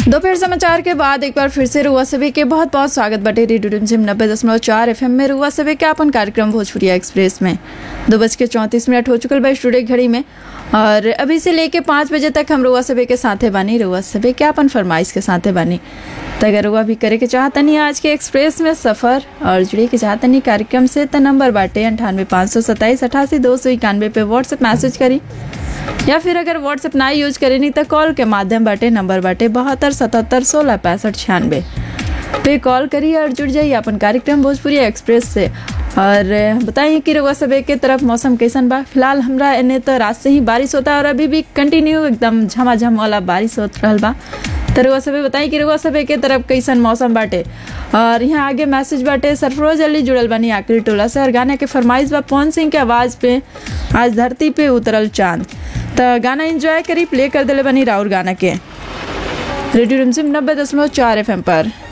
दोपहर समाचार के बाद एक बार फिर से रुआ सभी के बहुत बहुत स्वागत बटे रेडियो रिमझिम नब्बे दशमलव चार एफ में रुआ सभी के अपन कार्यक्रम भोजपुरिया एक्सप्रेस में दो बज के चौंतीस मिनट हो चुकल बा स्टूडियो की घड़ी में और अभी से लेके पाँच बजे तक हम रुआ सभी के साथे बानी रुआ सभी के अपन फरमाइश के साथे बानी तो अगर रुआ भी करे के चाहतनी आज के एक्सप्रेस में सफ़र और जुड़े के चाहतनी कार्यक्रम से तो नंबर बाटे अंठानवे पाँच सौ सत्ताईस अठासी दो सौ इक्यानवे पे व्हाट्सएप मैसेज करी या फिर अगर व्हाट्सएप ना यूज करे नहीं तो कॉल के माध्यम बाटे नंबर बाटे बहत्तर सतहत्तर सोलह पैंसठ छियानवे पे कॉल करिए और जुड़ जाइए अपन कार्यक्रम भोजपुरी एक्सप्रेस से और बताइए कि रउआ सब के तरफ मौसम कैसन बा फिलहाल हमरा एने तो रात से ही बारिश होता है और अभी भी कंटिन्यू एकदम झमाझम वाला बारिश होत रहल बा तो रउआ सब बताई कि रउआ सब के तरफ कैसन मौसम बाटे और यहाँ आगे मैसेज बाटे सरफरोज अली जुड़ल बानी आखिरी टोला से और गाने के फरमाइश बा पवन सिंह के आवाज़ पे आज धरती पे उतरल चांद तो गाना एंजॉय करी प्ले कर दिले बनी राउर गाना के रेडियो रिमझिम नब्बे दशमलव चार एफ पर